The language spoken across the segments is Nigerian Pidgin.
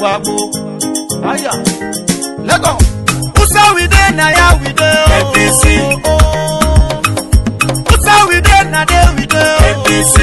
Supagbo. Aya. Let go. Usa we dey na ya we dey. oh. APC. Usa we dey na there we dey. oh. APC.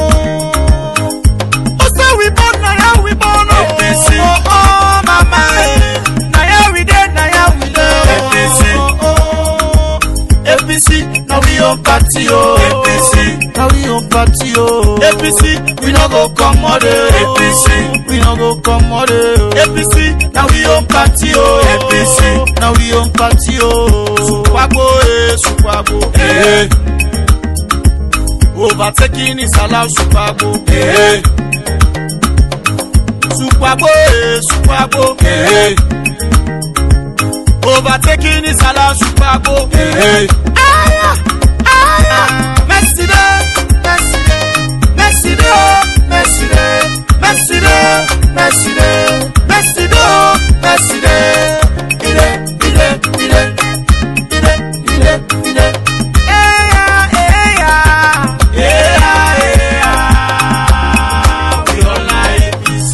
Usa we born na ya we born. oh. APC. Oh oh mama. eh. Na ya we dey na ya we dey. oh. APC. Oh, oh. APC na we own party oh. APC. na we own party oh. APC we no go comot eh. APC. we no go comot eh. APC na we own party oh. APC. na we own party oh. Supagbo eh Supagbo. Eh, Overtaking is allowed Supagbo. eh, Supagbo eh Supagbo. eh, Overtaking is allowed Supagbo. eh. Aya, aya. Messi de, Messi de, Messi de, oh, Messi de, Messi de, Messi de, Messi de, oh, Messi de. Ide, ide, ide, ide, ide, ide. Eya, eya, eya, eya. We all like APC.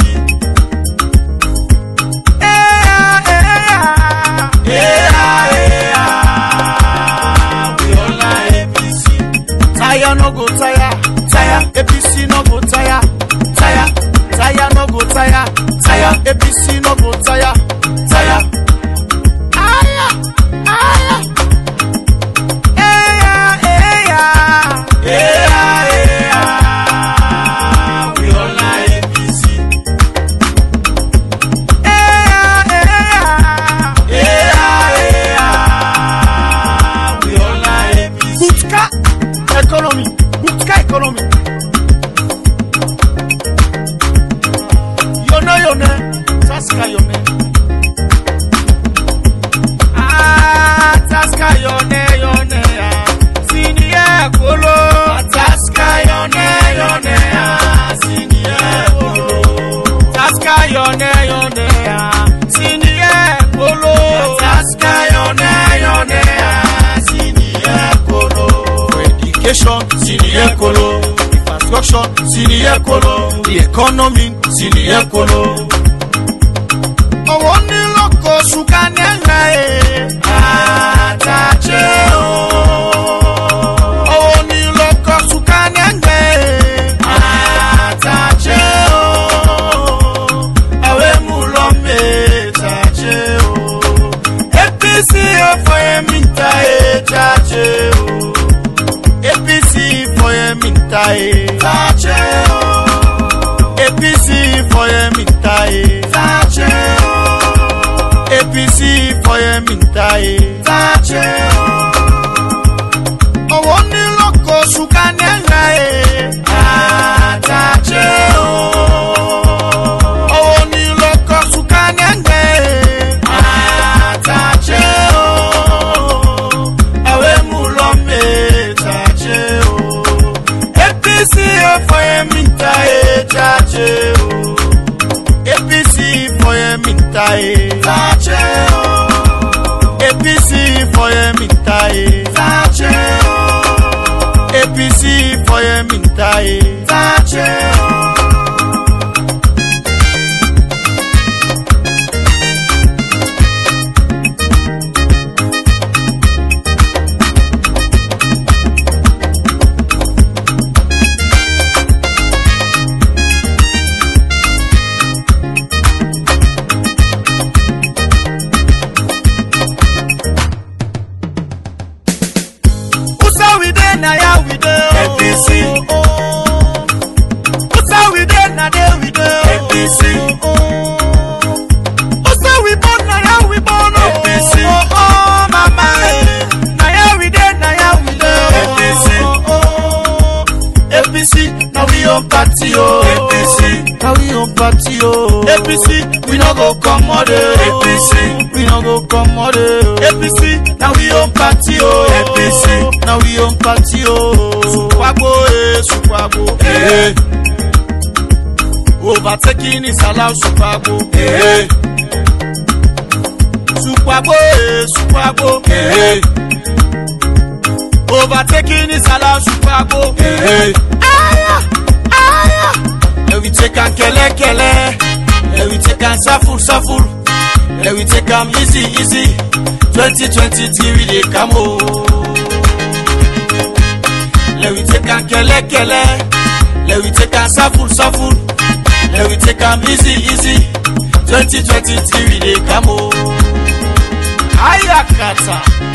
Eya, eya, eya, eya. We all like APC. Tire no go tire, tire. APC no go tire, tire. Tire no go tire, tire. APC no go tire, tire. Aya, aya. Eya, eya, eya, eya. We all like APC. Eya, eya, eya, eya. We all like APC. Butka economy, Butka economy. Yone yone, Taska yone. Ah, Taska yone yone ah. Siniye kolo. Taska yone yone ah. Siniye kolo. Taska yone yone ah. Siniye kolo. Taska yone yone ah. Siniye kolo. For education, siniye kolo. Infrastructure, siniye kolo. The economy, siniye kolo. Owó ní lóko ṣúgà ní ẹ̀rẹ́ ẹ̀. Àtàjẹ́ o. Owó ní lóko ṣúgà ní ẹ̀rẹ́ ẹ̀. Àtàjẹ́ o. Àwẹ̀ mú lọ mẹ́tàjẹ́ o. APC ọ̀fọ̀ ẹ̀mí ta ẹ̀jájẹ́ o. APC for Eminta e. Tache o. APC for Eminta e. Tache o. APC for Eminta e. Tache o. Owó ní lóko ṣúgà ní ẹ̀rẹ́ e. Àtàche o. Owó ní lóko ṣúgà ní ẹ̀rẹ́ e. Àtàche o. Àwẹ̀ mú lọ mẹ́tàche o. APC for Eminta e. Tache o. APC for Eminta e. Tache o. APC for Eminta e. Tache o. APC for Eminta e. Tache o. Usa we dey na ya we dey. oh. APC. Usa we dey na there we dey. oh. APC. Usa we born na ya we born. oh. APC. Oh oh mama. eh. Na ya we dey na ya we dey. oh. APC. Oh, oh. APC na we own party oh. APC. na we own party oh. APC we no go comot eh. APC. we no go comot eh. APC na we own party oh. APC. na we own party oh. Supagbo eh Supagbo. Eh, Overtaking is allowed Supagbo. eh, Supagbo eh Supagbo. eh, Overtaking is allowed Supagbo. eh. Aya, aya. And we take am kele kele. And we take am safo shuffle. Let we take am easy, easy. 2023 we dey come o. Let we take am kele kele. Let we take am shuffle, shuffle. Let we take am easy, easy. 2023 we dey come o. Ayakata.